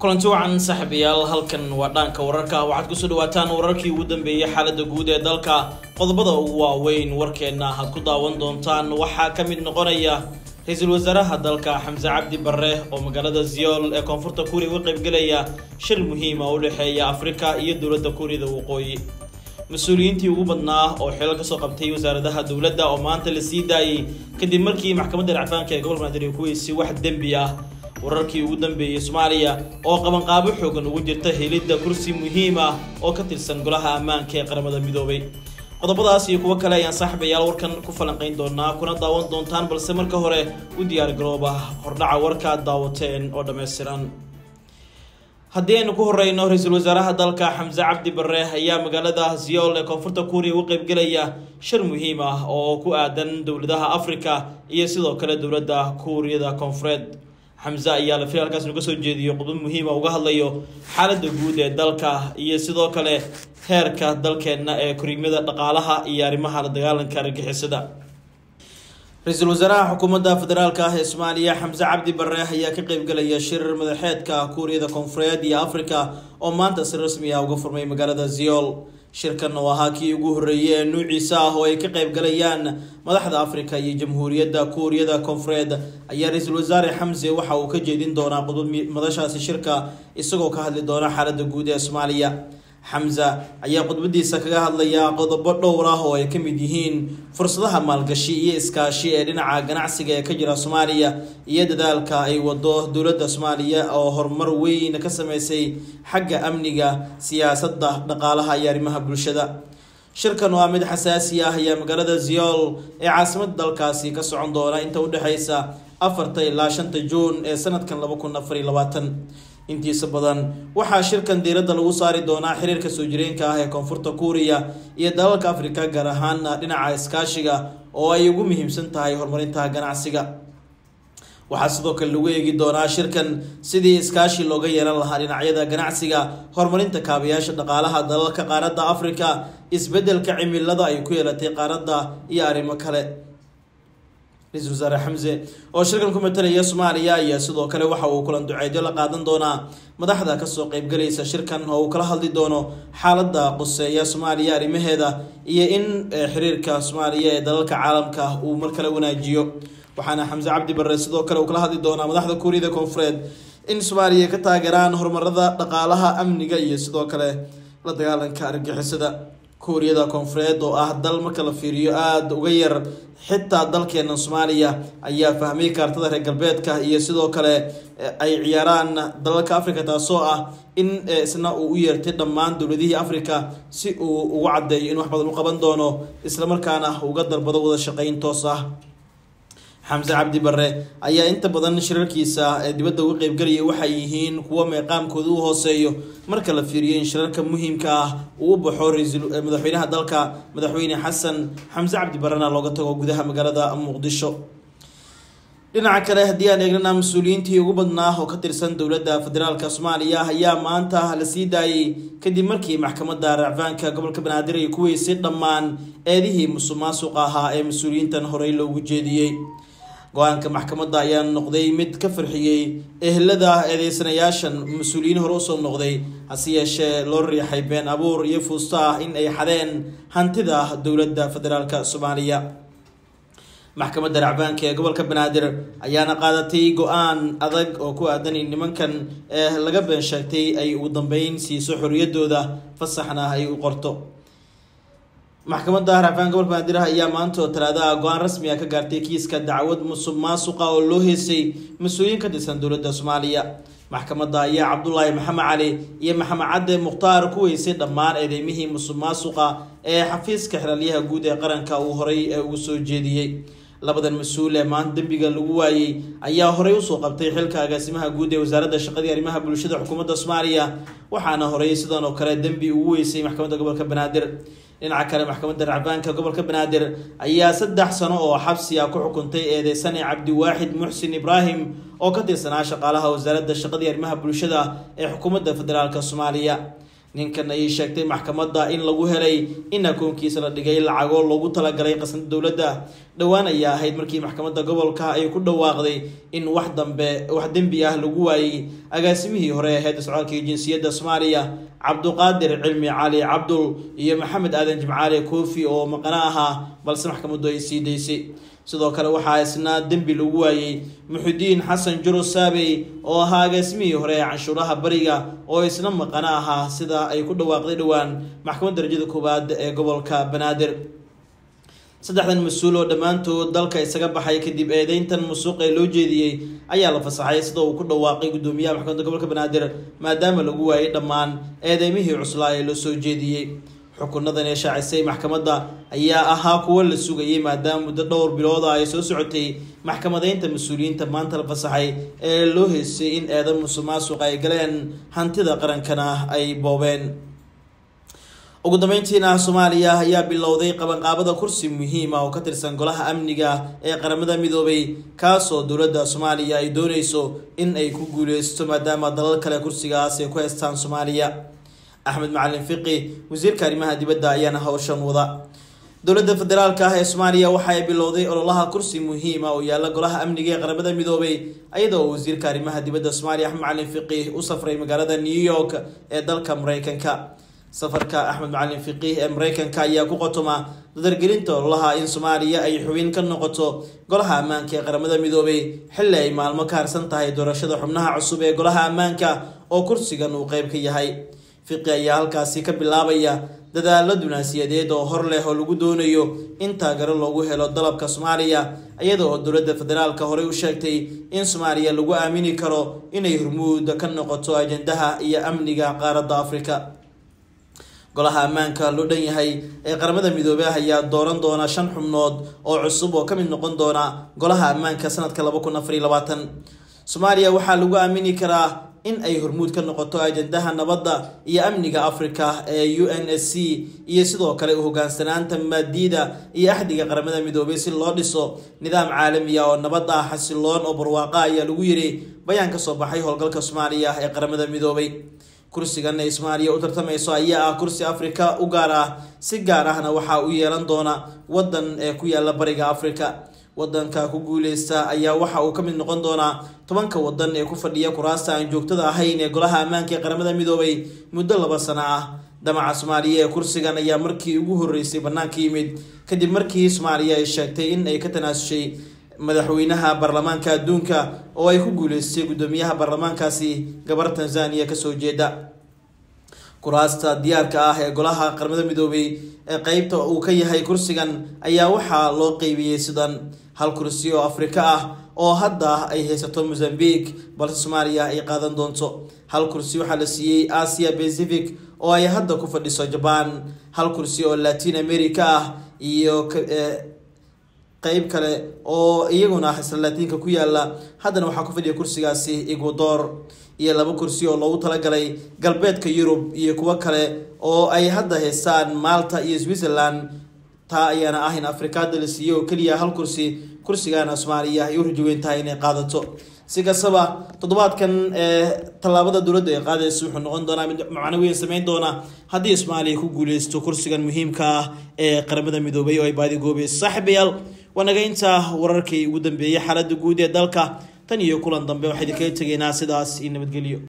kulanti wacan saaxiibayaal halkan waa dhaanka wararka waxaad kusoo dhawaataan wararkii ugu dambeeyey xaalada guud ee dalka qodobada ugu waaweyn warkeena aad ku daawan doontaan waxaa ka mid noqonaya ra-iisul wasaaraha dalka xamse cabdi barre oo magaalada ziyool ee koonfurta kuuriya uga qaybgelaya shir muhiima u dhexeeya afrika iyo dowladda kuuriyada waqooyi mas-uuliyiintii ugu badnaa oo xilal kasoo qabtay wasaaradaha dowladda oo maanta la sii daayey kadib markii maxkamadda racfaanka ee gobolka banaadir ku weysay wax dembi ah wararkii ugu dambeeyey soomaaliya oo qabanqaabo xoogan ugu jirta helidda kursi muhiim ah oo ka tirsan golaha ammaanka ee qaramada midoobay qodobadaas iyo kuwo kale ayaan saaxiibayaal warkan ku falanqayn doonaa kuna daawan doontaan balse marka hore u diyaar garooba hordhaca warkaad daawateen oo dhammaystiran haddii aynu ku horeyno ra-iisul wasaaraha dalka xamse cabdi barre ayaa magaalada ziyool ee koonfurta kuuriya uga qaybgelaya shir muhiim ah oo ku aadan dowladaha afrika iyo sidoo kale dowladda kuuriyada koonfureed xamse ayaa la fil halkaas nuga soo jeediyo qodbo muhiima uga hadlayo xaaladda guud ee dalka iyo sidoo kale heerka dalkeenna ee koriimada dhaqaalaha iyo arrimaha la dagaalanka argagixisada ra-iisul wasaaraha xukuumadda federaalk ah ee soomaaliya xamse cabdi barre ayaa ka qeybgelaya shir madaxeedka kuuriyada koonfureed iyo afrika oo maanta si rasmi ah uga furmay magaalada ziyool shirkan oo ahaa kii ugu horreeyay ee nuuciisa ah oo ay ka qaybgalayaan madaxda afrika iyo jamhuuriyadda kuuriyada koonfureed ayaa ra-iisul wasaare xamse waxa uu ka jeedin doonaa qodod madashaasi shirka isagoo ka hadli doona xaaladda guud ee soomaaliya xamse ayaa khudbadiisa kaga hadlaya qodobo dhowr ah oo ay ka mid yihiin fursadaha maalgashi iyo iskaashi ee dhinaca ganacsiga ee ka jira soomaaliya iyo dadaalka ay wado dowladda soomaaliya oo horumar weyn ka sameysay xagga amniga siyaasadda dhaqaalaha iyo arrimaha bulshada shirkan oo ah mid xasaasi ah ayaa magaalada ziyool ee caasimada dalkaasi ka socon doona inta udhexeysa afarta ilaa shanta juun ee sanadkan laba kun afar iyo labaatan intiisa badan waxaa shirkan diiradda lagu saari doonaa xiriirka soo jireenka ah ee koonfurta kuuriya iyo dalalka afrika gaar ahaana dhinaca iskaashiga oo ay ugu muhiimsan tahay horumarinta ganacsiga waxaa sidoo kale lagu eegi doonaa shirkan sidii iskaashi looga yeelan lahaa dhinacyada ganacsiga horumarinta kaabayaasha dhaqaalaha dalalka qaaradda afrika isbeddelka cimilada ay ku yeelatay qaaradda iyo arrimo kale ra-iisul wasaare xamse oo shirkan ku matalaya soomaaliya ayaa sidoo kale waxa uu kulan duceedyo la qaadan doonaa madaxda kasoo qeybgalaysa shirkan oo uu kala hadli doono xaaladda quseeya soomaaliya arrimaheeda iyo in xiriirka soomaaliya ee dalalka caalamka uu mar kale wanaajiyo waxaana xamse cabdi barre sidoo kale uu kala hadli doonaa madaxda kuuriyada koonfureed in soomaaliya ka taageeraan horumarada dhaqaalaha amniga iyo sidoo kale la dagaalanka argixisada kuuriyada koonfureed oo ah dal marka la fiiriyo aada uga yar xitaa dalkeena soomaaliya ayaa fahmay kaartada reer galbeedka iyo sidoo kale ay ciyaaraan dalalka africa taasoo ah in isna uu u yeertay dhammaan dowladihii africa si uu ugu caddeeyo in wax badan u qaban doono islamarkaana uga dalbado wada shaqeyn toos ah xamse cabdi barre ayaa inta badan shirarkiisa ee dibadda uga qeybgelaya waxay yihiin kuwo meeqaamkooda u hooseeyo marka la fiiriyo in shirarka muhiimka ah uu u baxo madaxweynaha dalka madaxweyne xasan xamse cabdi barrena looga tago gudaha magaalada muqdisho dhinaca kale haddii aan eegnana mas-uuliyiintii ugu badnaa oo ka tirsan dowladda federaalk soomaaliya ayaa maanta la sii daayey kadib markii maxkamadda racfaanka gobolka banaadir ay ku weysay dhammaan eedihii musuq maasuqa ahaa ee mas-uuliyiintan horey loogu jeediyey go-aanka maxkamadda ayaa noqday mid ka farxiyey ehelada eedeysanayaashan mas-uuliyiin hore usoo noqday hase yeeshee loo riixay been abuur iyo fuusto ah in ay xadeen hantida dowladda federaalk soomaaliya maxkamadda racbaanka ee gobolka banaadir ayaana qaadatay go-aan adag oo ku aadan in nimankan ee laga been sheegtay ay ugu dambeyn siiso xoriyadooda fasaxna ay u qorto maxkamadda racfaanka gobolka banaadir ayaa maanta oo talaadaha go-aan rasmi ah ka gaartay kiiska dacwad musuq maasuqa oo loo heysay mas-uuliyiin ka tirsan dowladda soomaaliya maxkamadda ayaa cabdulaahi maxamed cali iyo maxamed cadde mukhtaar ku weysay dhammaan eedeymihii musuq maasuqa ee xafiiska xiraalyaha guud ee qaranka uu horay ee ugu soo jeediyey labadan mas-uul ee maanta dembiga lagu waayey ayaa horey usoo qabtay xilka agaasimaha guud ee wasaaradda shaqadii arrimaha bulshada xukuumadda soomaaliya waxaana horey sidan oo kale dembi ugu weysay maxkamadda gobolka banaadir dhinaca kale maxkamadda racbaanka gobolka banaadir ayaa saddex sano oo xabsi ah ku xukuntay eedeysane cabdiwaaxid muxsin ibraahim oo ka tirsanaa shaqaalaha wasaaradda shaqadii arrimaha bulshada ee xukuumadda federaalk soomaaliya ninkan ayay sheegtay maxkamadda in lagu helay in akoonkiisa la dhigay lacago loogu talagalay qasnada dowladda dhowaan ayaa ahayd markii maxkamadda gobolka ay ku dhawaaqday in wax dambe wax dembi ah lagu waayey agaasimihii hore ee heedda socdaalka iyo jinsiyadda soomaaliya cabduqaadir cilmi cali cabdul iyo maxamed aadan jimcaale koofi oo maqano ahaa balse maxkamaddu ay sii daysay sidoo kale waxaa isna dembi lagu waayey muxudiin xasan juro saabey oo ahaa agaasimihii hore ee canshuuraha bariga oo isna maqano ahaa sida ay ku dhawaaqday dhowaan maxkamadda darajada koowaad ee gobolka banaadir saddexdan mas-uul oo dhammaantood dalka isaga baxay kadib eedeyntan musuuq ee loo jeediyey ayaa la fasaxay sida uu ku dhawaaqay guddoomiyaha maxkamadda gobolka banaadir maadaama lagu waayey dhammaan eedeymihii cuslaa ee loo soo jeediyey xukunadan ee shaacisay maxkamadda ayaa ahaa kuwo la sugayay maadaama muddo dhowr bilooda ay soo socotay maxkamadeynta mas-uuliyiinta maanta la fasaxay ee loo heysay in eedan musuq maasuq ay galeen hantida qarankana ay boobeen ugu dambeyntiina soomaaliya ayaa bilowday qabanqaabada kursi muhiima oo ka tirsan golaha amniga ee qaramada midoobay kaasoo dowladda soomaaliya ay dooneyso in ay ku guuleysto maadaama dalal kale kursigaas ay ku heystaan soomaaliya axmed macalin fiqi wasiirka arrimaha dibadda ayaana hawshan wada dowladda federaalka ah ee soomaaliya waxa ay bilowday ololaha kursi muhiima oo yaalla golaha amniga ee qaramada midoobay iyadoo wasiirka arrimaha dibadda soomaaliya axmed macalin fiqi u safray magaalada new york ee dalka mareykanka safarka axmed macalin fiqiih ee mareykanka ayaa ku qotoma dadargelinta ololaha in soomaaliya ay xubin ka noqoto golaha ammaanka ee qaramada midoobay xilli ay maalmo ka harsan tahay doorashada xubnaha cusub ee golaha ammaanka oo kursigan uu qeyb ka yahay fiqi ayaa halkaasi ka bilaabaya dadaalo dunaasiyadeed oo hor leh oo lagu doonayo in taageero loogu helo dalabka soomaaliya iyada oo dowladda federaalka horey u sheegtay in soomaaliya lagu aamini karo inay hormuud ka noqoto ajandaha iyo amniga qaaradda afrika golaha ammaanka loo dhan yahay ee qaramada midoobey ayaa dooran doona shan xubnood oo cusub oo ka mid noqon doona golaha ammaanka sanadka laba kun afar iyo labaatan soomaaliya waxaa lagu aamini karaa in ay hormuud ka noqoto ajandaha nabadda iyo amniga africa ee u n s c iyo sidoo kale u hogaansanaanta maadiida iyo axdiga qaramada midoobay si loo dhiso nidaam caalamiya oo nabad ah xasiloon oo barwaaqa ayaa lagu yiri bayaan ka soo baxay howlgalka soomaaliya ee qaramada midoobay kursigan ay soomaaliya u tartamayso ayaa ah kursi afrika u gaar ah si gaar ahna waxaa u yeelan doona wadan ee ku yaala bariga africa wadanka ku guuleysta ayaa waxa uu ka mid noqon doonaa tobanka wadan ee ku fadhiya kuraasta aan joogtada ahayn ee golaha ammaanka ee qaramada midoobay muddo laba sano ah damaca soomaaliya ee kursigan ayaa markii ugu horeysay bannaanka yimid kadib markii soomaaliya ay sheegtay in ay ka tanaasushay madaxweynaha baarlamaanka adduunka oo ay ku guuleystay guddoomiyaha baarlamaankaasi gabar tanzaniya kasoo jeeda kuraasta diyaarka ah ee golaha qaramada midoobay ee qeybta uu ka yahay kursigan ayaa waxaa loo qeybiyey sidan hal kursi oo afrika ah oo hadda ay haysato mozambique balse soomaaliya ay qaadan doonto hal kursi waxaa la siiyey asia pacific oo ay hadda ku fadhiso jaban hal kursi oo latin america ah iyo qeyb kale oo iyaguna isla laatiinka ku yaala haddana waxaa ku fadhiya kursigaasi ecuador iyo laba kursi oo loogu talagalay galbeedka yurub iyo kuwo kale oo ay hadda haystaan malta iyo switzerland taa ayaana ah in afrikaada la siiyey oo keliya hal kursi kursigaana soomaaliya ay u rajaweyn tahay inay qaadato si kastaba toddobaadkan ee tallaabada dowladda ay qaadaysa wuxuu noqon doonaa mid macno weyn sameyn doona haddii soomaaliya ku guuleysto kursigan muhiimka ah ee qaramada midoobay oo ay baadigoobe saaxiibayaal waa naga intaa wararkii ugu dambeeyey xaaladda guud ee dalka tan iyo kulan dambe waxaa idinkaga tegaynaa sidaas iyo nabadgelyo